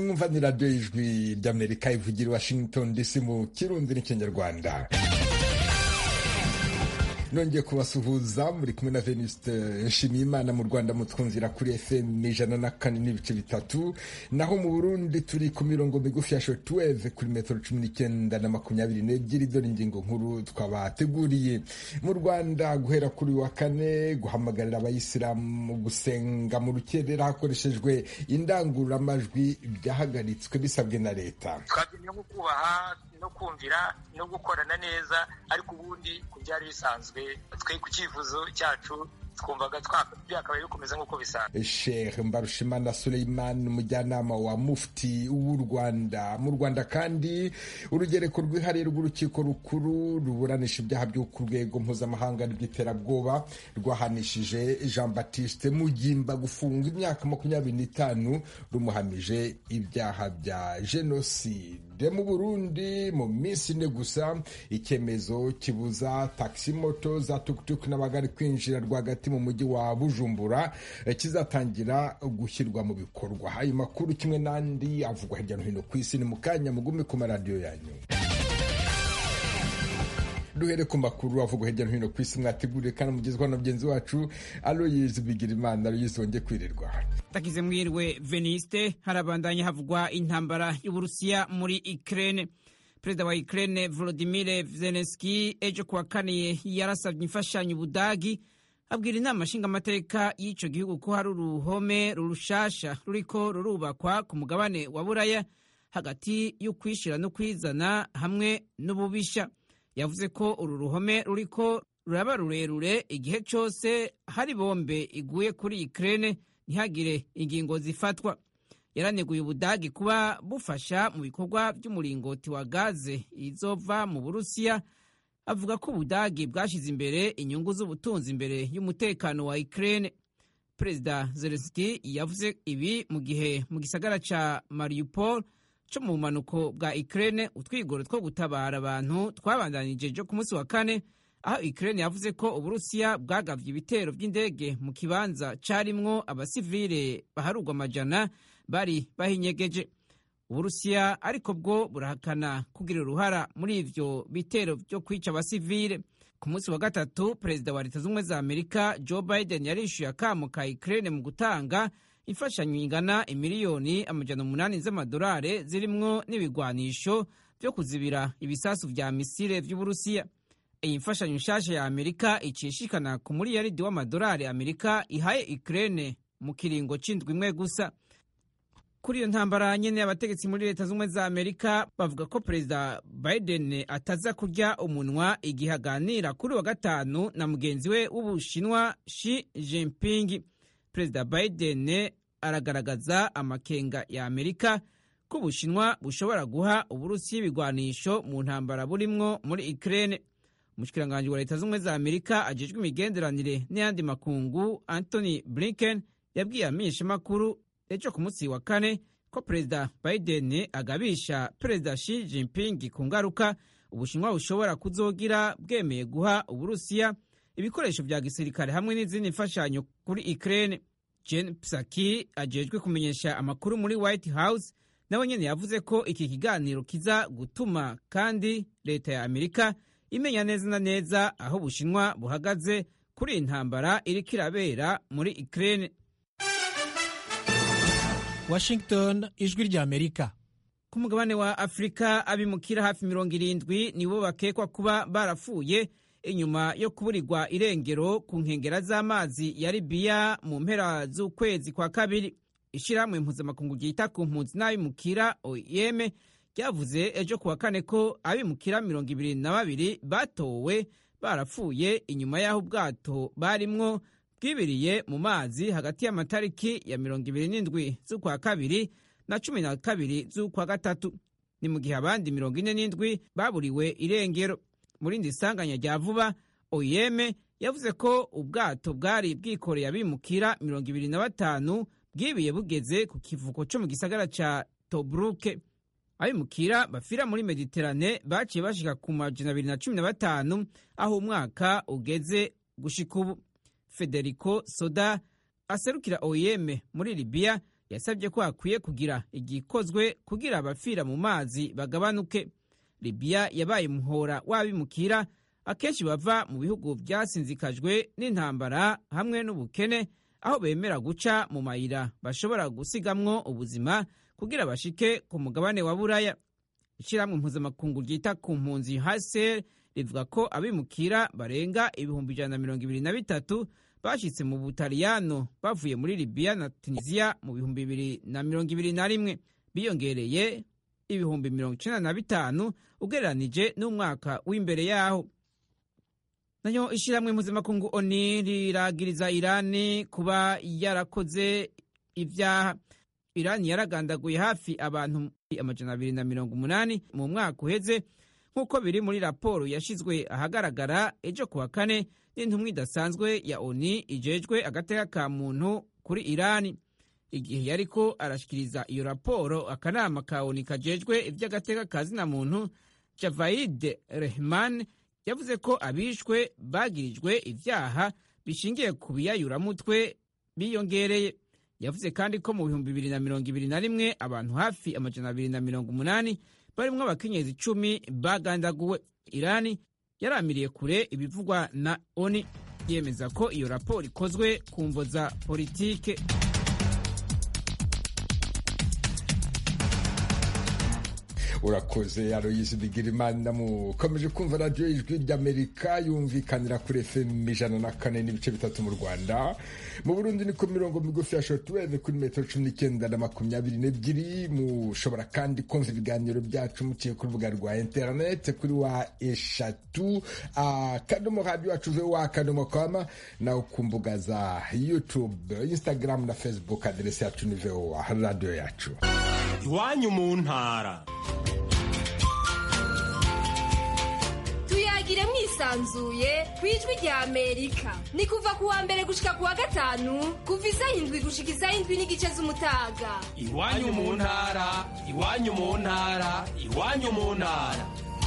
mwumva ni radiyo y'ijwi ry'amerika ivugira i washington dc mu kirundi n'ikinyarwanda nongeye kubasuhuza muri kumwe na venuste nshimiyimana mu rwanda mutwumvira kuri fm ijana na kane n'ibice bitatu naho mu burundi turi ku mirongo migufi ya shotweve kuri metero cumi n'icyenda na makumyabiri n'ebyiri dore ingingo nkuru twabateguriye mu rwanda guhera kuri wa kane guhamagarira abayisilamu gusenga mu rukerera hakoreshejwe indangururamajwi byahagaritswe bisabwe na leta twagumye nko kubaha no kumvira no gukorana neza ariko ubundi ku byari bisanzwe twe ku cyifuzo cyacu twumvaga byakabaye bikomeza nk'uko bisanzwe sheikh mbarushimana suleiman umujyanama wa mufti w'u rwanda mu rwanda kandi urugereko rwihariye rw'urukiko rukuru ruburanisha ibyaha byo ku rwego mpuzamahanga rw'iterabwoba rwahanishije jean baptiste mugimba gufunga imyaka makumyabiri n'itanu rumuhamije ibyaha bya jenoside mu burundi mu minsi ine gusa icyemezo kibuza taxi moto za tukutuku n'abagari kwinjira rwagati mu mujyi wa bujumbura kizatangira gushyirwa mu bikorwa ayo makuru kimwe n'andi avugwa hirya no hino ku isi ni mu kanya mugume ku maradiyo yanyu duhere ku makuru avugwa hirya no hino ku isi mwateguriye kandi mugezwaho na mugenzi wacu aloyizi bigirimana aloyizi wongeye kwirirwa takize mwirwe veniste harabandanya havugwa intambara y'uburusiya muri ukraine perezida wa ukraine volodimir zelenski ejo kuwa kane yarasabye imfashanyo ubudagi abwira inama nshingamateka y'icyo gihugu ko hari uruhome rurushasha ruriko rurubakwa ku mugabane wa buraya hagati y'ukwishyira no kwizana hamwe n'ububisha yavuze ko uru ruhome ruriko ruraba rurerure igihe cyose hari bombe iguye kuri ukraine ntihagire ingingo zifatwa yaraneguye ubudagi kuba bufasha mu bikorwa by'umuringoti wa gaze izova mu burusiya avuga ko ubudagi bwashyize imbere inyungu z'ubutunzi imbere y'umutekano wa Ukraine perezida Zelensky yavuze ibi mu gihe mu gisagara ca Mariupol co mu bumanuko bwa Ukraine utwigoro two gutabara abantu twabandanije jo ku munsi wa kane aho Ukraine yavuze ko uburusiya bwagavye ibitero vy'indege mu kibanza carimwo abasivile baharugwa amajana bari bahinyegeje uburusiya ariko bwo burahakana kugira uruhara muri ivyo bitero vyo kwica abasivile ku munsi wa gatatu perezida wa leta z'ubumwe za amerika joe biden yarishyuye akamo ka ukraine mu gutanga imfashanyo ingana imiliyoni amajana umunani z'amadolari zirimwo n'ibigwanisho vyo kuzibira ibisasu vya misile vy'uburusiya iyi mfashanyo nshasha ya amerika icishikana ku muriyaridi w'amadolari amerika ihaye ukraine mu kiringo c'indwi imwe gusa kuri iyo ntambara nyene abategetsi muri leta z'ubumwe za amerika bavuga ko perezida biden ataza kurya umunwa igihe aganira kuri wa gatanu na mugenzi we w'ubushinwa shi jinping perezida biden aragaragaza amakenga ya amerika ko ubushinwa bushobora guha uburusiya ibigwanisho mu ntambara burimwo muri ukraine umushikiranganji wa leta z'ubumwe za amerika ajejwe imigenderanire n'ayandi makungu anthony blinken yabwiye amenyeshamakuru ejo ku munsi wa kane ko perezida biden agabisha perezida Xi Jinping ku ngaruka ubushinwa bushobora kuzogira bwemeye guha uburusiya ibikoresho vya gisirikare hamwe n'izindi mfashanyo kuri Ukraine. Jen Psaki ajejwe kumenyesha amakuru muri White House nawe nyene yavuze ko iki kiganiro kiza gutuma kandi leta ya Amerika imenya neza na neza aho ubushinwa buhagaze kuri iyi ntambara iriko irabera muri Ukraine. Washington ijwi rya Amerika ku mugabane wa Afurika abimukira hafi mirongo irindwi nibo bakekwa kuba barapfuye inyuma yo kuburirwa irengero ku nkengera z'amazi ya Libiya mu mpera z'ukwezi kwa kabiri ishyirahamwe mpuzamakungu ryita ku mpunzi n'abimukira OIM ryavuze ejo kuwa kane ko abimukira mirongo ibiri na babiri batowe barapfuye inyuma y'aho ubwato barimwo bwibiriye mu mazi hagati y'amatariki ya mirongo ibiri n'indwi z'ukwa kabiri na cumi na kabiri z'ukwa gatatu ni mu gihe abandi mirongo ine n'indwi baburiwe irengero mu rindi sanganya rya vuba oyeme yavuze ko ubwato bwari bwikoreye abimukira mirongo ibiri na batanu bwibiye bugeze ku kivuko cyo mu gisagara ca tobruke abimukira bafira muri mediterane baciye bashika ku majana abiri na cumi na batanu aho umwaka ugeze gushika ubu federico soda aserukira oyeme muri libiya yasabye ko hakwiye kugira igikozwe kugira abapfira mu mazi bagabanuke libiya yabaye umuhora w'abimukira akenshi bava mu bihugu byasinzikajwe n'intambara hamwe n'ubukene aho bemera guca mu mayira bashobora gusigamwo ubuzima kugira bashike ku mugabane wa buraya ishyirahamwe mpuzamakungu ryita ku mpunzi hcr rivuga ko abimukira barenga ibihumbi ijana na mirongo ibiri na bitatu bashyitse mu butaliyano bavuye muri libiya na tunisiya mu bihumbi bibiri na mirongo ibiri na rimwe biyongereye ibihumbi mirongo icyenda na bitanu ugereranije n'umwaka w'imbere yaho nayo ishyirahamwe mpuzamakungu oni riragiriza irani kuba yarakoze ibyaha irani yaragandaguye hafi abantu amajana abiri na mirongo umunani mu mwaka uheze nk'uko biri muri raporo yashyizwe ahagaragara ejo kuwa kane n'intumwa idasanzwe ya oni ijejwe agateka ka muntu kuri irani igihe yariko arashyikiriza iyo raporo akanama ka oni kajejwe iby'agateka ka zina muntu javaid rehman yavuze ko abishwe bagirijwe ibyaha bishingiye ku biyayuramutwe biyongereye yavuze kandi ko mu bihumbi bibiri na mirongo ibiri na rimwe abantu hafi amajana abiri na mirongo umunani barimo abakenyezi icumi bagandaguwe irani yaramiriye kure ibivugwa na oni yemeza ko iyo raporo ikozwe ku mvo za politike urakoze aroyisi bigirimana mukomeje kumva radiyo ijwi ry'amerika yumvikanira kuri fm ijana na kane n'ibice bitatu mu rwanda mu burundi ni ku mirongo migufi ya shotuweve kuri metero cumi n'icyenda na makumyabiri n'ebyiri mushobora kandi kumva ibiganiro byacu muciye ku rubuga rwa interinete kuri wa eshatu akadomo radiyo wacu wa akadomo kama nawe ku mbuga za youtube instagram na facebook aderesi yacu ni voa radiyo yacu iwanyu mu ntara tuyagire mwisanzuye ku ijwi rya amerika ni kuva ku wa mbere gushika ku wa gatanu kuva isaha indwi gushika isaha indwi n'igice z'umutaga iwanyu mu ntara iwanyu mu ntara iwanyu mu ntara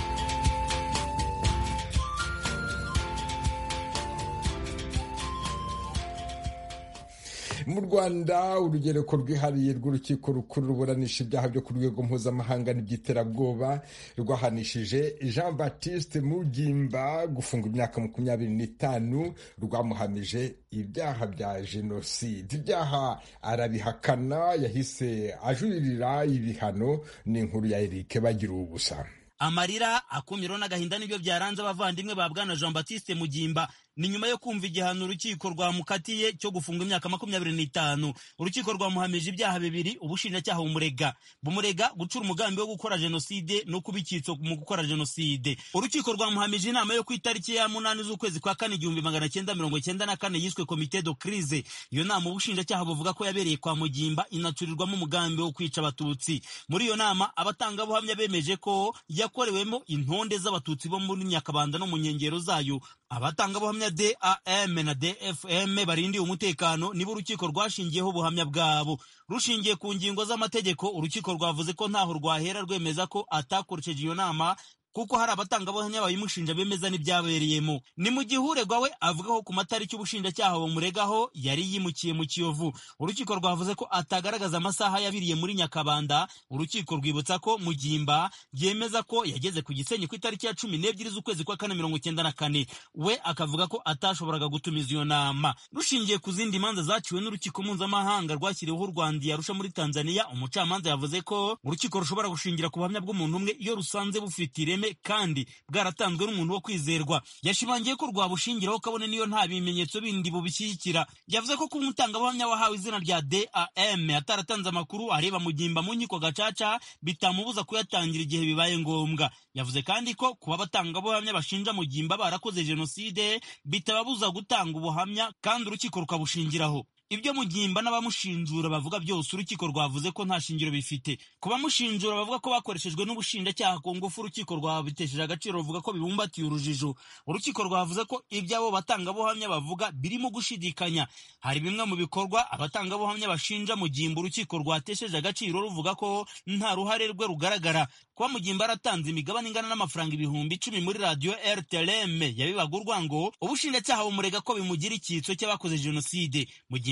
mu rwanda urugereko rwihariye rw'urukiko rukuru ruburanisha ibyaha byo ku rwego mpuzamahanga n'iby'iterabwoba rwahanishije jean baptiste mugimba gufunga imyaka makumyabiri n'itanu rwamuhamije ibyaha bya jenoside ibyaha arabihakana yahise ajuririra ibihano n'inkuru ya erike bagira ubusa amarira akumiro n'agahinda nibyo byaranze abavandimwe ba bwana jean baptiste mugimba ni nyuma yo kumva igihano urukiko rwamukatiye cyo gufunga imyaka makumyabiri n'itanu urukiko rwamuhamije ibyaha bibiri ubushinjacyaha bumurega bumurega gucura umugambi wo gukora jenoside no kuba icyitso mu gukora jenoside urukiko rwamuhamije inama yo ku itariki ya munani z'ukwezi kwa kane igihumbi magana cyenda mirongo cyenda na kane yiswe komite do crise iyo nama ubushinjacyaha buvuga ko yabereye kwa mugimba inacurirwamo umugambi wo kwica abatutsi muri iyo nama abatangabuhamya bemeje ko yakorewemo intonde z'abatutsi bo muri nyakabanda no mu nkengero zayo abatangabuhamya dam na dfm barindiye umutekano nibo urukiko rwashingiyeho ubuhamya bwabo rushingiye ku ngingo z'amategeko urukiko rwavuze ko ntaho rwahera rwemeza ko atakoresheje iyo nama kuko hari abatangabuhamya bayimushinja bemeza n'ibyabereyemo ni mu gihe uregwa we avuga ko ku matariki ubushinjacyaha bumuregaho yari yimukiye mu kiyovu urukiko rwavuze ko atagaragaza amasaha yabiriye muri nyakabanda urukiko rwibutsa ko mugimba yemeza ko yageze ku gisenyi ku itariki ya cumi n'ebyiri z'ukwezi kwa kane mirongo icyenda na kane we akavuga ko atashoboraga gutumiza iyo nama rushingiye ku zindi manza zaciwe n'urukiko mpuzamahanga rwashyiriweho u rwanda yarusha muri tanzania umucamanza yavuze ko urukiko rushobora gushingira ku buhamya bw'umuntu umwe iyo rusanze bufite ireme kandi bwaratanzwe n'umuntu wo kwizerwa yashimangiye ko rwabushingiraho kabone niyo nta bimenyetso bindi bubishyigikira yavuze ko kuba umutangabuhamya wahawe izina rya dam ataratanze amakuru areba mugimba mu nkiko gacaca bitamubuza kuyatangira igihe bibaye ngombwa yavuze kandi ko kuba abatangabuhamya bashinja mugimba barakoze jenoside bitababuza gutanga ubuhamya kandi urukiko rukabushingiraho ibyo mugimba n'abamushinjura bavuga byose urukiko rwavuze ko nta shingiro bifite ku bamushinjura bavuga ko bakoreshejwe n'ubushinjacyaha ku ngufu urukiko rwabitesheje agaciro ruvuga ko bibumbatiye urujijo urukiko rwavuze ko ibyo abo batangabuhamya bavuga birimo gushidikanya hari bimwe mu bikorwa abatangabuhamya bashinja mugimba urukiko rwatesheje agaciro ruvuga ko nta ruhare rwe rugaragara kuba mugimba yaratanze imigabane ingana n'amafaranga ibihumbi icumi muri radiyo rtlm yabibaga urwango ubushinjacyaha bumurega ko bimugira icyitso cy'abakoze jenoside mugimba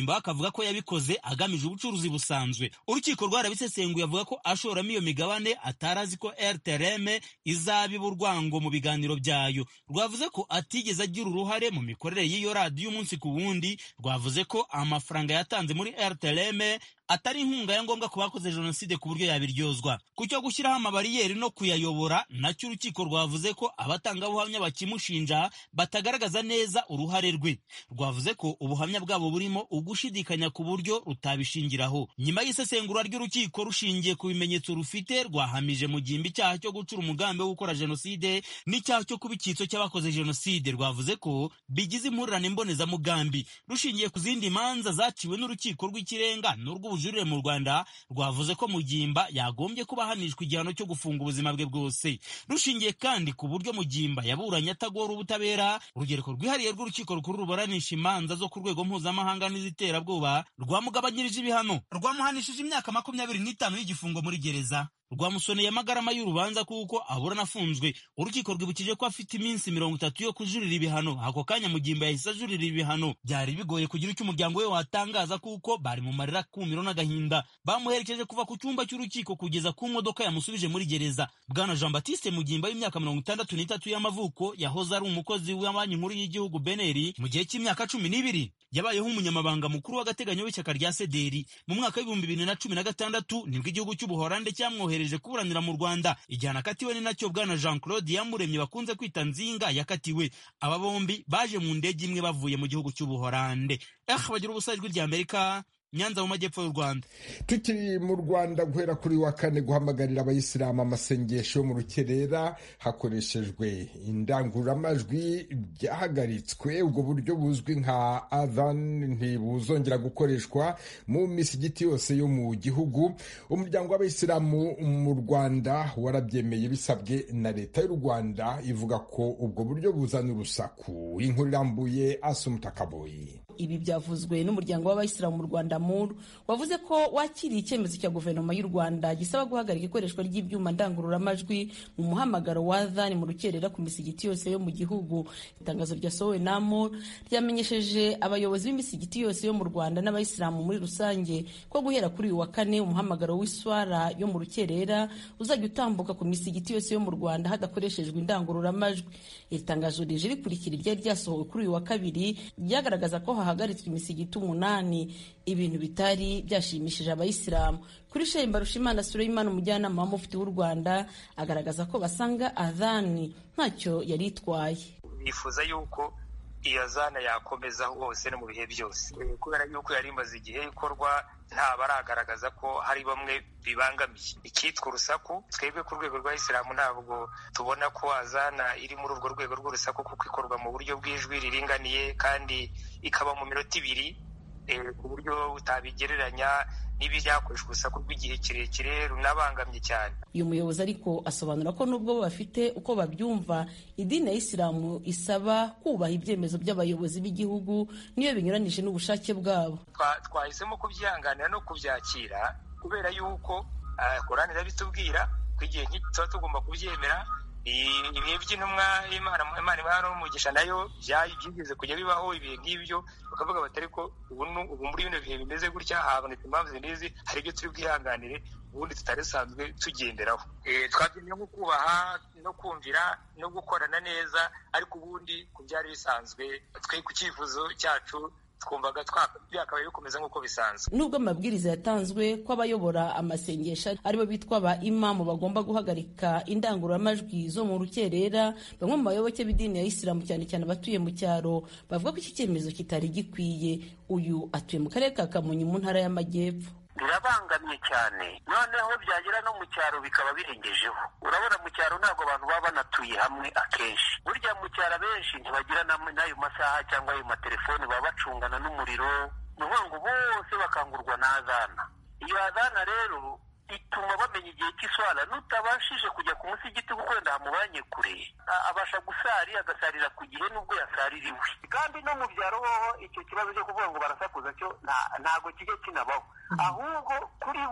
mugimba akavuga ko yabikoze agamije ubucuruzi busanzwe urukiko rwarabisesenguye avuga ko ashoramo iyo migabane atari azi ko rtrm izabiba urwango mu biganiro byayo rwavuze ko atigeze agira uruhare mu mikorere y'iyo radiyo umunsi ku wundi rwavuze ko amafaranga yatanze muri rtrm atari inkunga ya ngombwa ku bakoze jenoside ku buryo yabiryozwa ku cyo gushyiraho amabariyeri no kuyayobora nacyo urukiko rwavuze ko abatangabuhamya bakimushinja batagaragaza neza uruhare rwe rwavuze ko ubuhamya bwabo burimo ugushidikanya ku buryo rutabishingiraho nyuma y'isesengura ry'urukiko rushingiye ku bimenyetso rufite rwahamije mu gihimba icyaha cyo gucura umugambi wo gukora jenoside n'icyaha cyo kuba icyitso cy'abakoze jenoside rwavuze ko bigize impurirane mbonezamugambi rushingiye ku zindi manza zaciwe n'urukiko rw'ikirenga n'urw'ubu ubujurire mu rwanda rwavuze ko mugimba yagombye kuba ahanishwa igihano cyo gufunga ubuzima bwe bwose rushingiye kandi ku buryo mugimba yaburanye atagora ubutabera urugereko rwihariye rw'urukiko rukuru ruburanisha imanza zo ku rwego mpuzamahanga n'iziterabwoba rwamugabanyirije ibihano rwamuhanishije imyaka makumyabiri n'itanu y'igifungo muri gereza rwamusoneye amagarama y'urubanza kuko aburana afunzwe urukiko rwibukije ko afite iminsi mirongo itatu yo kujurira ibihano ako kanya mugimba yahise ajurira ibihano byari bigoye kugira icyo umuryango we watangaza kuko bari mu marira kumiro n'agahinda bamuherekeje kuva ku cyumba cy'urukiko kugeza ku modoka yamusubije muri gereza bwana jean batiste mugimba w'imyaka mirongo itandatu n'itatu y'amavuko yahoze ari umukozi wa banki nkuru y'igihugu beneri mu gihe cy'imyaka cumi n'ibiri yabayeho umunyamabanga mukuru w'agateganyo w'ishyaka rya sederi mu mwaka w'ibihumbi bibiri na cumi na gatandatu nibwo igihugu cy'ubuhorande cyamwohereje kuburanira mu rwanda igihano akatiwe ni nacyo bwana jean claude yamuremye bakunze kwita nzinga yakatiwe aba bombi baje mu ndege imwe bavuye mu gihugu cy'ubuhorande eh bagira ubusa ijwi rya amerika nyanza mu majyepfo y'u rwanda tukiri mu rwanda guhera kuri wa kane guhamagarira abayisilamu amasengesho yo mu rukerera hakoreshejwe indangururamajwi byahagaritswe ubwo buryo buzwi nka adhan ntibuzongera gukoreshwa mu misigiti yose yo mu gihugu umuryango w'abayisilamu mu rwanda warabyemeye bisabwe na leta y'u rwanda ivuga ko ubwo buryo buzana urusaku inkuru irambuye asumutakaboyi ibi byavuzwe n'umuryango w'abayisilamu mu rwanda muru wavuze ko wakiriye icyemezo cya guverinoma y'u rwanda gisaba guhagarika ikoreshwa ry'ibyuma ndangururamajwi mu muhamagaro wa adhan mu rukerera ku misigiti yose yo mu gihugu itangazo ryasohowe na muru ryamenyesheje abayobozi b'imisigiti yose yo mu rwanda n'abayisilamu muri rusange ko guhera kuri uyu wa kane umuhamagaro w'iswara yo mu rukerera uzajya utambuka ku misigiti yose yo mu rwanda hadakoreshejwe indangururamajwi iri tangazo rije rikurikira iryari ryasohowe kuri uyu wa kabiri ryagaragaza ko hahagaritswe imisigiti umunani ibintu bitari byashimishije abayisilamu kuri shehe mbarushimana sureyimana umujyanama wa mufti w'u rwanda agaragaza ko basanga adhani ntacyo yari itwaye bifuza yuko iyo zana yakomeza hose no mu bihe byose kubera yuko yari imaze igihe ikorwa nta baragaragaza ko hari bamwe bibangamiye icyitwa urusaku twebwe ku rwego rwa isilamu ntabwo tubona ko azana iri muri urwo rwego rw'urusaku kuko ikorwa mu buryo bw'ijwi riringaniye kandi ikaba mu minota ibiri ku buryo utabigereranya n'ibiryakoreshwa urusaku rw'igihe kirekire runabangamye cyane uyu muyobozi ariko asobanura ko nubwo bo bafite uko babyumva idini ya isilamu isaba kubaha ibyemezo by'abayobozi b'igihugu niyo binyuranije n'ubushake bwabo twahisemo kubyihanganira no kubyakira kubera yuko korani irabitubwira ko igihe nk'iki tuba tugomba kubyemera ibihe by'intumwa imana imana n'umugisha nayo byigeze kujya bibaho ibihe nk'ibyo bakavuga bati ariko ubu muri bino bihe bimeze gutya habonetse impamvu zinizi hari ibyo turi bwihanganire ubundi tutari dusanzwe tugenderaho twabyemeye nko kubaha no kumvira no gukorana neza ariko ubundi ku byari bisanzwe twe ku cyifuzo cyacu twumvaga byakabaye bikomeza nk'uko bisanzwe nubwo amabwiriza yatanzwe ko abayobora amasengesho aribo bitwa ba imamu bagomba guhagarika indangururamajwi zo mu rukerera bamwe mu bayoboke b'idini ya isilamu cyane cyane abatuye mu cyaro bavuga ko iki cyemezo kitari gikwiye uyu atuye mu karere ka kamonyi mu ntara y'amajyepfo birabangamye cyane noneho byagera no mu cyaro bikaba birengejeho urabona mu cyaro ntabwo abantu baba banatuye hamwe akenshi burya mu cyaro abenshi ntibagira n'ayo masaha cyangwa ayo matelefoni baba bacungana n'umuriro ni ukuvuga ngo bose bakangurwa na azana iyo azana rero ituma bamenya igihe cy'iswara n'utabashije kujya ku musigiti kuko wenda hamubanye kure abasha gusari agasarira ku gihe n'ubwo yasaririwe kandi no mu byaro hoho icyo kibazo cyo kuvuga ngo barasakuza cyo ntabwo kijya kinabaho ahubwo kuri bo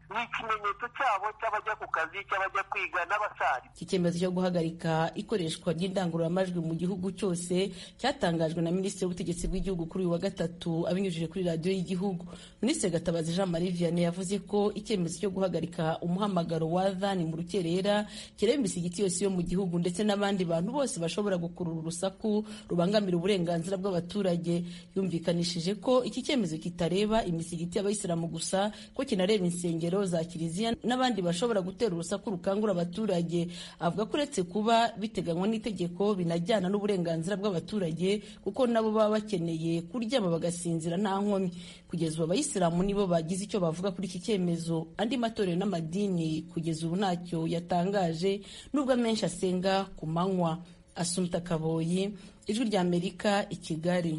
ni ikimenyetso cyabo cy'abajya ku kazi cy'abajya kwiga n'abasari iki cyemezo cyo guhagarika ikoreshwa ry'indangururamajwi mu gihugu cyose cyatangajwe na minisitiri w'ubutegetsi bw'igihugu kuri uyu wa gatatu abinyujije kuri radiyo y'igihugu minisitiri gatabazi jean marie vianney yavuze ko icyemezo cyo guhagarika umuhamagaro wa dhani mu rukerera kireba imisigiti yose yo mu gihugu ndetse n'abandi bantu bose bashobora gukurura urusaku rubangamira uburenganzira bw'abaturage yumvikanishije ko iki cyemezo kitareba imisigiti y'abayisilamu gusa ko kinareba insengero za kiliziya n'abandi bashobora gutera urusaku rukangura abaturage avuga ko uretse kuba biteganywa n'itegeko binajyana n'uburenganzira bw'abaturage kuko nabo baba bakeneye kuryama bagasinzira nta nkomyi kugeza ubu abayisilamu nibo bagize icyo bavuga kuri iki cyemezo andi matorero n'amadini kugeza ubu ntacyo yatangaje nubwo amenshi asenga ku manywa asumta kaboyi ijwi ry'amerika i kigali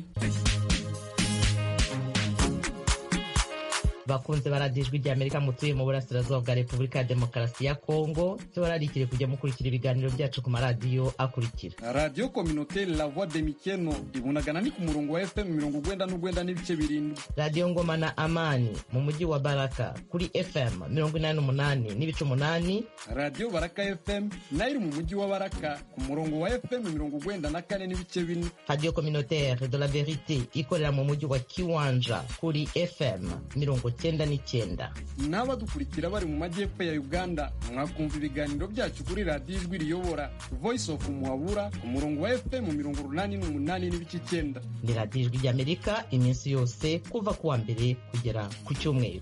bakunze baradijwe rya amerika mutuye mu burasirazuba bwa repubulika ya demokarasi ya kongo cyo bararikire kujya mukurikira ibiganiro byacu ku maradiyo akurikira radiyo kominoteri la voix de mikeno ibunagana ni ku murongo wa fm mirongo ugwenda n'ugwenda n'ibice birindwi radiyo ngoma na amani mu mujyi wa baraka kuri fm mirongo inani n'umunani n'ibice umunani radiyo baraka fm nayo iri mu mujyi wa baraka ku murongo wa fm mirongo ugwenda na kane n'ibice bine radiyo kominoteri de la verite ikorera mu mujyi wa kiwanja kuri fm mirongo cyenda n'icyenda n'abadukurikira bari mu majyepfo ya uganda mwakumva ibiganiro byacu kuri radiyo ijwi riyobora voice of muhabura ku murongo wa fm mirongo urunani n'umunani n'ibice icyenda ni radiyo ijwi ry'amerika iminsi yose kuva ku wa mbere kugera ku cyumweru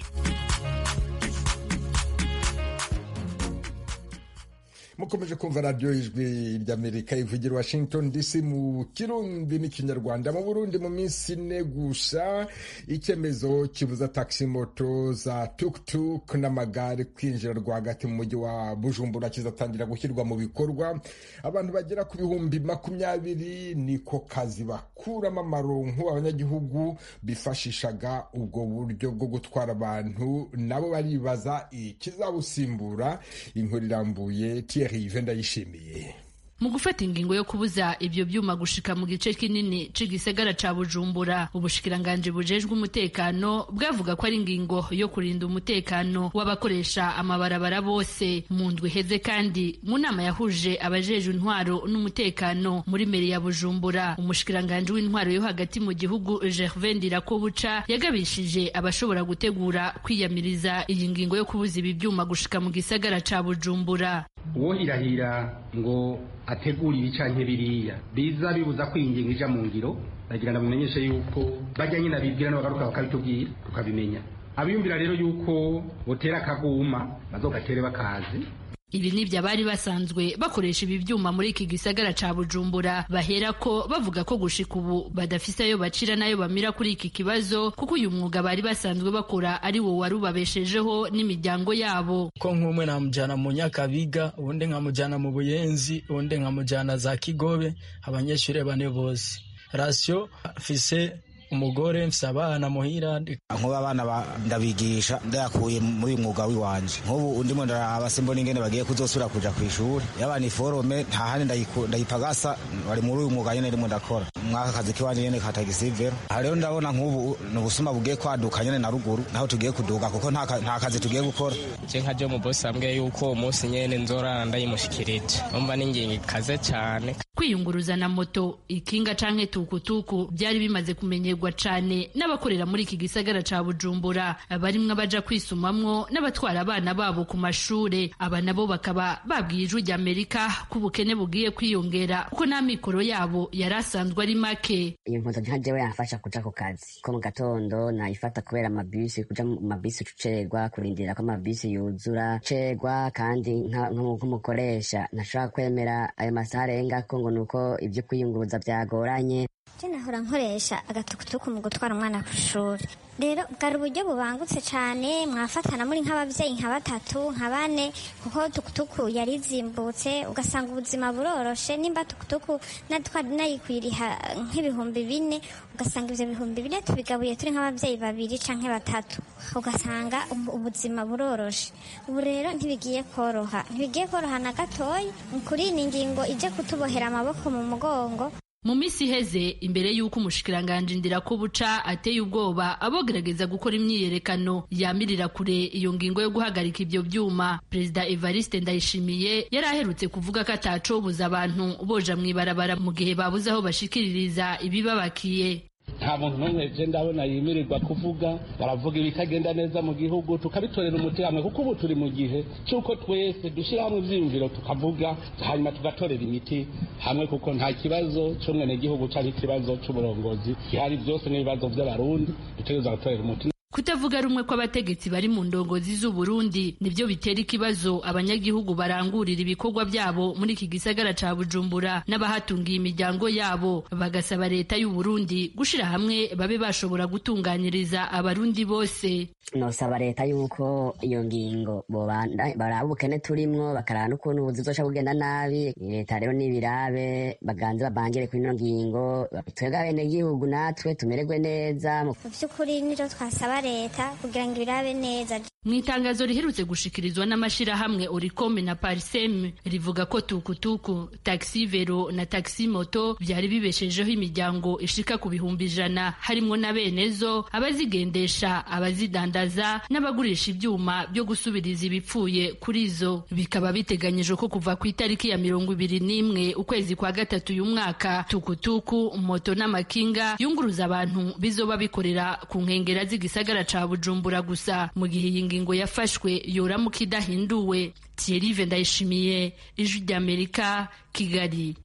mukomeje kumva radiyo ijwi ry'amerika ivugira washington dc mu kirundi n'ikinyarwanda mu burundi mu minsi ine gusa icyemezo kibuza taxi moto za tuktuk n'amagare kwinjira rwagati mu mujyi wa bujumbura kizatangira gushyirwa mu bikorwa abantu bagera ku bihumbi makumyabiri niko kazi bakuramo amaronko abanyagihugu bifashishaga ubwo buryo bwo gutwara abantu nabo baribaza ikizabusimbura inkuru irambuye Thierry ndayishimiye mu gufata ingingo yo kubuza ibyo byuma gushika mu gice kinini c'igisagara ca Bujumbura ubushikiranganje bujejwe umutekano bwavuga ko ari ingingo yo kurinda umutekano w'abakoresha amabarabara bose mu ndwi heze kandi mu nama yahuje abajejwe intwaro n'umutekano muri meri ya Bujumbura umushikiranganje w'intwaro yo hagati mu gihugu Gervais Ndirakobuca yagabishije abashobora gutegura kwiyamiriza iyi ngingo yo kubuza ibi byuma gushika mu gisagara ca Bujumbura uwohirahira ngo ategura ibi canke biriya biza bibuza ko iyi ngingo ija mu ngiro bagira ngo bimenyeshe yuko bajya nyine abibwira n'abagaruka bakabitubwira tukabimenya abiyumvira rero yuko botera akaguma bazogatere bakazi ibi nibyo abari basanzwe bakoresha ibi byuma muri iki gisagara ca Bujumbura bahera ko bavuga ko gushika ubu badafise ayo bacira n'ayo bamira kuri iki kibazo kuko uyu mwuga bari basanzwe bakora ari wo wari ubabeshejeho n'imiryango yabo ko nk'umwe namujyana mu nyakabiga ubundi nkamujyana mu buyenzi ubundi nkamujyana za kigobe abanyeshuri bane bose rasiyo fise umugore mfise abana muhira nkuba abana ndabigisha ndayakuye muri uyu mwuga w'iwanje nk'ubu ndimo ndaraba simbona ingene bagiye kuzosubira kuja kw'ishuri yabana iforome nta handi ndayipagasa bari muri uyu mwuga nyene ndimo ndakora mwaka kazi kiwanje nyene ka tagisivero aha rero ndabona nk'ubu ni ubusuma bugiye kwaduka nyene na ruguru naho tugiye kuduga kuko nta kazi tugiye gukora je nka jo mubosi ambwiye yuko uwo munsi nyene nzorara ndayimushikirije umva n'ingingo ikaze cane kwiyunguruza na moto ikinga canke tukutuku byari bimaze kumenyerwa cane n'abakorera muri iki gisagara ca Bujumbura barimwo abaja kwisumamwo n'abatwara abana babo ku mashure aba nabo bakaba babwiye ijwi ry'Amerika ko ubukene bugiye kwiyongera kuko n'amikoro yabo yari asanzwe ari make iyo moto nka jewe yamfasha kuja ku kazi ko mu gatondo nayifata kubera amabisi kuja mu mabisi ucerwa kurindira ko amabisi yuzura cerwa kandi nk'umukoresha ntashobora kwemera ayo masaha arengako ngo nuko ibyo kwiyunguruza byagoranye je nahora nkoresha agatukutuku mu gutwara umwana ku ishuri rero bwari uburyo bubangutse cyane mwafatana muri nk'ababyeyi nka batatu nka bane kuko tukutuku yari izimbutse ugasanga ubuzima buroroshe nimba tukutuku nayikwiriha nk'ibihumbi bine ugasanga ibyo bihumbi bine tubigabuye turi nk'ababyeyi babiri canke batatu ugasanga ubuzima buroroshe ubu rero ntibigiye koroha ntibigiye koroha na gatoya kuri iyi ngingo ije kutubohera amaboko mu mugongo mu minsi iheze imbere y'uko umushikiranganji ndirakobuca ateye ubwoba abogerageza gukora imyiyerekano yamirira kure iyo ngingo yo guhagarika ibyo byuma perezida evariste ndayishimiye yari aherutse kuvuga ko atacobuza abantu boja mu ibarabara mu gihe babuze aho bashikiririza ibibabakiye nta muntu n'umwe je ndabona yimirirwa kuvuga baravuga ibitagenda neza mu gihugu tukabitorera umuti hamwe kuko ubu turi mu gihe cy'uko twese dushyira hamwe ivyiyumviro tukavuga hanyuma tugatorera imiti hamwe kuko nta kibazo c'umwenegihugu canke ikibazo c'uburongozi gihari vyose n'ibibazo vy'abarundi dutegerezwa gutorera umuti kutavuga rumwe kw'abategetsi bari mu ndongozi z'u Burundi nivyo bitera ikibazo abanyagihugu barangurira ibikorwa byabo muri iki gisagara ca Bujumbura n'abahatungiye imiryango yabo bagasaba leta y'u Burundi gushira hamwe babe bashobora gutunganyiriza abarundi bose nosaba leta yuko iyo ngingo baraba ubukene turimwo bakaraba n'ukuntu ubuzi buzosha bugenda nabi leta rero n'ibirabe baganze babangire kuri ino ngingo twebwe abenegihugu natwe tumererwe neza mu by'ukuri niro twasaba leta kugira ngo ibirabe neza mu itangazo riherutse gushikirizwa n'amashirahamwe oricome na parisem rivuga ko tukutuku taxi vero na taxi moto byari bibeshejeho imiryango ishika ku bihumbi ijana harimwo na benezo abazigendesha abazidandaza n'abagurisha ibyuma byo gusubiriza ibipfuye kuri zo bikaba biteganyijwe ko kuva ku itariki ya mirongo ibiri n'imwe ukwezi kwa gatatu uyu mwaka tukutuku moto n'amakinga yunguruza abantu bizoba bikorera ku nkengera z'igisagara ca bujumbura gusa mu gihe iyi ngingo yafashwe yoramuka idahinduwe Thierry Ndayishimiye ijwi ry'Amerika Kigali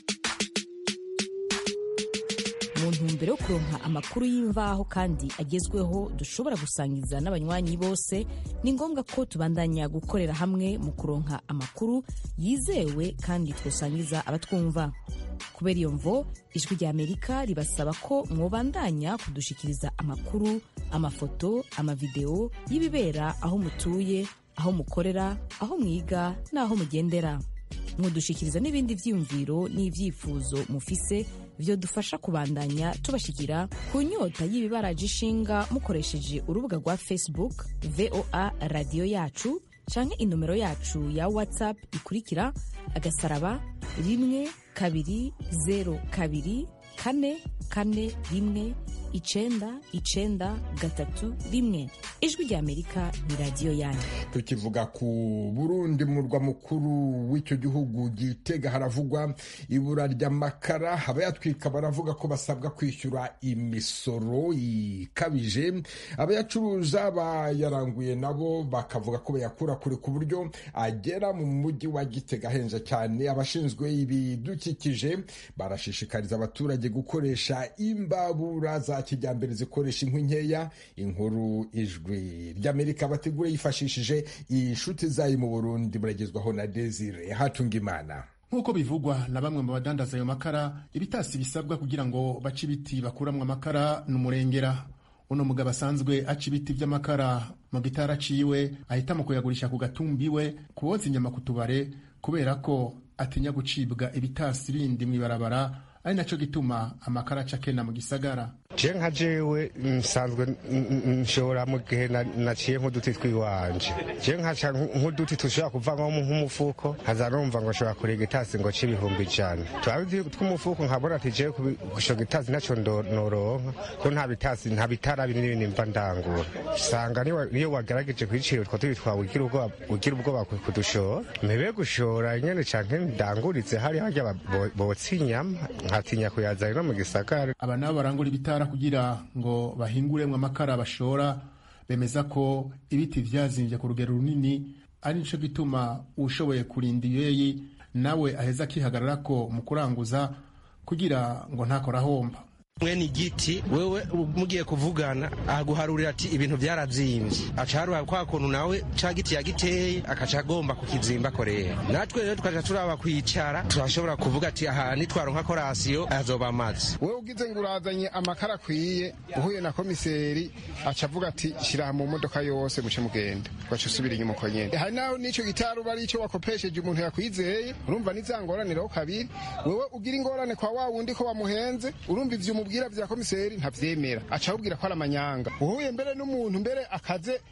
mu ntumbero yo kuronka amakuru y'imvaho kandi agezweho dushobora gusangiza n'abanywanyi bose ni ngombwa ko tubandanya gukorera hamwe mu kuronka amakuru yizewe kandi twosangiza abatwumva kubera iyo mvo ijwi ry'amerika ribasaba ko mwobandanya kudushikiriza amakuru amafoto amavideo y'ibibera aho mutuye aho mukorera aho mwiga n'aho mugendera mudushikiriza n'ibindi vyiyumviro n'ivyifuzo mufise vyo dufasha kubandanya tubashikira ku nyota y'ibibaraje ishinga mukoresheje urubuga rwa facebook voa radiyo yacu canke inomero yacu ya whatsapp ikurikira agasaraba rimwe kabiri zero kabiri kane kane rimwe icenda icenda gatatu rimwe ijwi ry'amerika ni radiyo yanyu tukivuga ku burundi mu murwa mukuru w'icyo gihugu gitega haravugwa ibura ry'amakara abayatwika baravuga ko basabwa kwishyura imisoro ikabije abayacuruza bayaranguye nabo bakavuga ko bayakura kure ku buryo agera mu mujyi wa gitega ahenze cyane abashinzwe ibidukikije barashishikariza abaturage gukoresha imbabura za kijyambere zikoresha inkwi nkeya inkuru ijwi ry'amerika bategura yifashishije inshuti zayo mu burundi muragezwaho na desire hatunga imana nk'uko bivugwa na bamwe mu badandaza ayo makara ibitasi bisabwa kugira ngo bace ibiti bakuramwo amakara ni umurengera uno mugabo asanzwe aca ibiti by'amakara mu gitara aciwe ahitamo kuyagurisha ku gatumbi we kuboza inyama ku tubare kubera ko atinya gucibwa ibitasi bindi mu ibarabara ari nacyo gituma amakara aca kena mu gisagara je nka jewe nsanzwe nshobora mu gihe naciye nk'uduti twiwanje je nkaca nk'uduti tushobora kuvamwo nk'umufuko nkaza numva ngo nshobora kurega itasi ngo ce ibihumbi ijana twabi tw'umufuko nkabona ati jewe gushoga itasi naco noronka ko nta bitasi nta bitara binini mva ndangura usanga niyo wagerageje kwicira utwo tubi twawe ugira ubwoba kudushora mpebe gushora nyene canke ndanguritse hari harya botsa inyama nkatinya kuyazana no mu gisagara aba nabo barangura ibitara kugira ngo bahinguremwo amakara bashora bemeza ko ibiti vyazimbye ku rugero runini ari nico gituma ushoboye kurinda iyeyi nawe aheza akihagararako mu kuranguza kugira ngo ntakora ahomba mwene igiti wewe mugiye kuvugana aguharurira ati ibintu byaravyimbye acaharura kwa kuntu nawe ca giti yagiteye akaca agomba kukizimba korea natwe rero tukaca turaba kwicara turashobora kuvuga ati aha nitwaronka korasiyo azoba amazi wewe ugize ngo urazanye amakara akwiye uhuye na komiseri aca avuga ati shira mu modoka yose muce mugenda ugaca usubira inyuma uko nyene hari naho n'ico gitari uba ari ico wakopesheje umuntu yakwizeye urumva nizangoraniraho kabiri wewe ugira ingorane kwa wa wundi ko wamuhenze urumva ivyo umubwira vya komiseri ntavyemera aca abubwira ko ari amanyanga uhuye mbere n'umuntu mbere akaze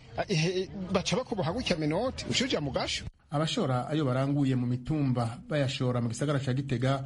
baca bakuboha gutya minoti ushuja mu gasho abashora ayo baranguye mu mitumba bayashora mu gisagara ca gitega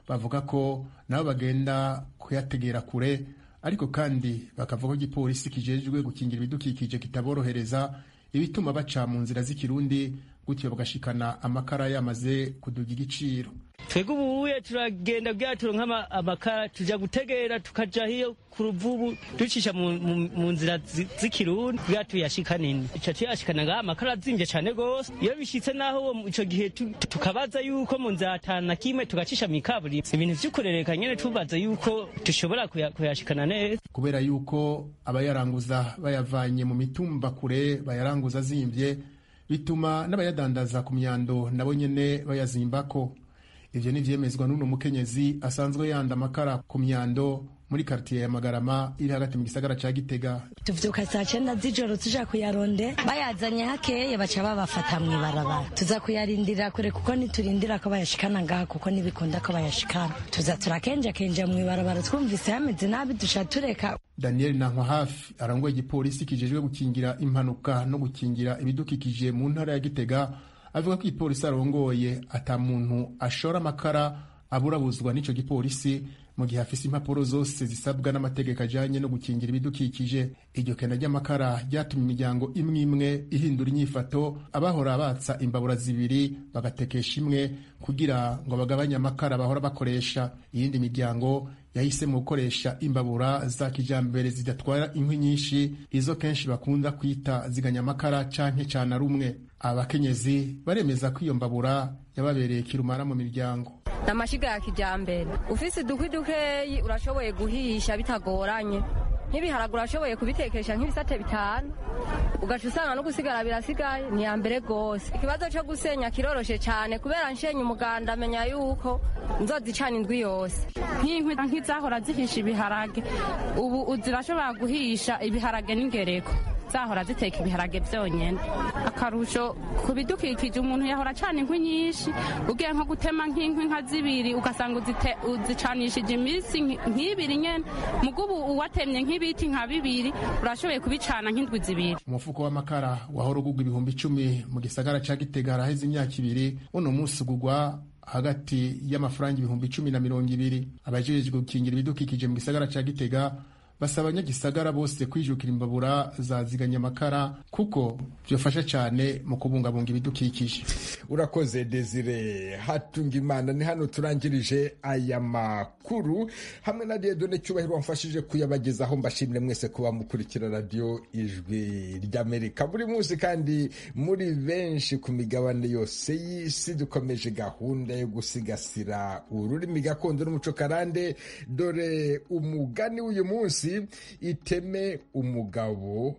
bavuga ko nabo bagenda kuyategera kure ariko kandi bakavuga ko igipolisi kijejwe gukingira ibidukikije kitaborohereza ibituma baca mu nzira z'ikirundi gutyo bagashikana amakara yamaze kuduga igiciro twebwe ubuye turagenda bwaturo nk'amakara tuja gutegera tukaja hiyo ku ruvubu ducisha mu nzira z'ikirundi bwa tuyashika nini ico tuyashikana ngaha amakara azimvye cane gose iyo bishitse naho ico gihe tukabaza yuko mu nzira atanu na kimwe tugacisha mw'ikaburimbo ibintu vy'ukurereka nyene tubaza yuko dushobora kuyashikana neza kubera yuko abayaranguza bayavanye mu mitumba kure bayaranguza azimvye bituma n'abayadandaza ku myando nabo nyene bayazimbako ivyo ni vyemezwa n'uno mukenyezi asanzwe yanda amakara ku myando muri kartiye ya magarama iri hagati mu gisagara ca gitega tuvyuka saa cenda z'ijoro tuja kuyaronde bayazanye hakeye baca babafata mw'ibarabara tuza kuyarindira kure kuko niturindira ko bayashikana ngaha kuko ntibikunda ko bayashikana tuza turakenjakenja mw'ibarabara twumvise hameze nabi duca tureka daniel nankwa hafi arangoye igipolisi kijejwe gukingira impanuka no gukingira ibidukikije mu ntara ya gitega avuga ko igipolisi arongoye ata muntu ashora amakara aburabuzwa n'ico gipolisi mu gihe afise impapuro zose zisabwa n'amategeko ajanye no gukingira ibidukikije iryo kena ry'amakara ryatumye imiryango imwe imwe ihindura inyifato abahora batsa imbabura zibiri bagatekesha imwe kugira ngo bagabanye amakara bahora bakoresha iyindi miryango yahisemo gukoresha imbabura za kijambere zidatwara inkwi nyinshi izo kenshi bakunda kwita ziganya amakara canke cana rumwe abakenyezi baremeza ko iyo mbabura yababereye kirumara mu miryango ni amashiga ya kijyambere ufise udukwi dukeyi urashoboye guhisha bitagoranye nk'ibiharagura urashoboye kubitekesha nk'ibisate bitanu ugaca usanga no gusigara birasigaye ni iya mbere rwose ikibazo cyo gusenya kiroroshe cyane kubera nshenye umuganda amenya yuko nzozicana indwi yose nk'inkwi nk'izahora zihisha ibiharage ubu zirashobora guhisha ibiharage n'ingereko zahora ziteka ibiharage byonyine akarusho ku bidukikije umuntu yahora acana inkwi nyinshi ugiye nko gutema nk'inkwi nka zibiri ugasanga uzicanishije iminsi nk'ibiri nyine mugubu uwatemye nk'ibiti nka bibiri urashoboye kubicana nk'indwi zibiri umufuko w'amakara wahora ugurwa ibihumbi icumi mu gisagara ca gitega haraheze imyaka ibiri uno munsi ugurwa hagati y'amafaranga ibihumbi icumi na mirongo ibiri abajejwe gukingira ibidukikije mu gisagara ca gitega basaba abanyagisagara bose kwijukira imbabura zaziganya amakara kuko byofasha cyane mu kubungabunga ibidukikije urakoze desire hatunga imana ni hano turangirije aya makuru hamwe na diedone cyubahiro wamfashije kuyabagezaho mbashimire mwese kuba mukurikira radiyo ijwi ry'amerika buri munsi kandi muri benshi ku migabane yose y'isi dukomeje gahunda yo gusigasira ururimi gakondo n'umuco karande dore umugani w'uyu munsi iteme umugabo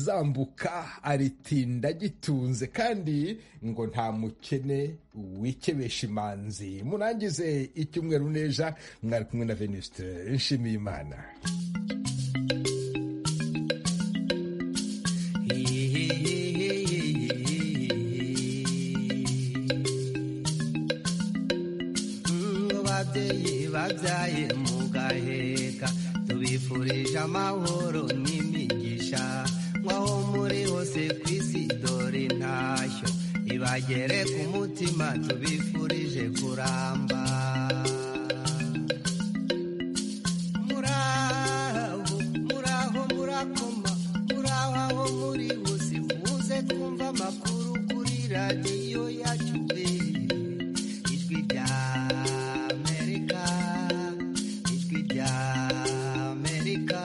azambuka aritinda gitunze kandi ngo nta mukene wikebesha imanzi murangize icyumweru neja mwari kumwe na venuste nshimiye imana babyaye mugaheka tubifurije amahoro n'imigisha nk'aho muri hose ku isi dore intashyo ibagere ku mutima tubifurije kuramba muraho muraho murakoma muraho aho muri hose muze twumva amakuru kuri radiyo yacu ijwi rya amerika ijwi rya amerika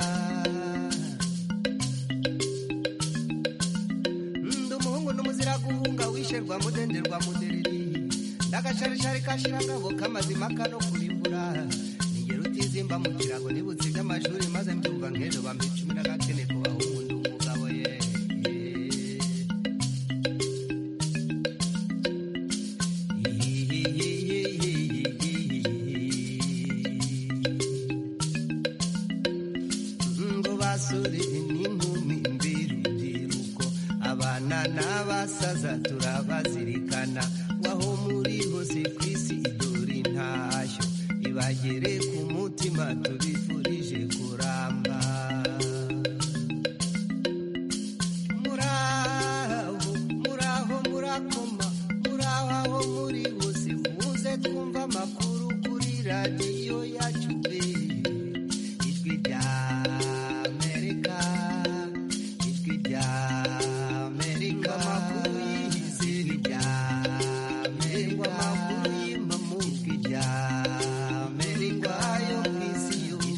ndi umuhungu n'umuzira guhunga wisherwa mudenderwa mudereri ndagasharishari kashirangabo k'amazima kano kurimbura ningero utizimba mu kirago nibutse iby'amashuri maze mbyumva nk'ejo bampa icumi n'agakene ku bahungu ndi umugabo ye ngo basore n'inkumi mbirubyiruko abana n'abasaza turabazirikana waho muri hose ku isi dore intashyo ibagere ku mutima tubifurije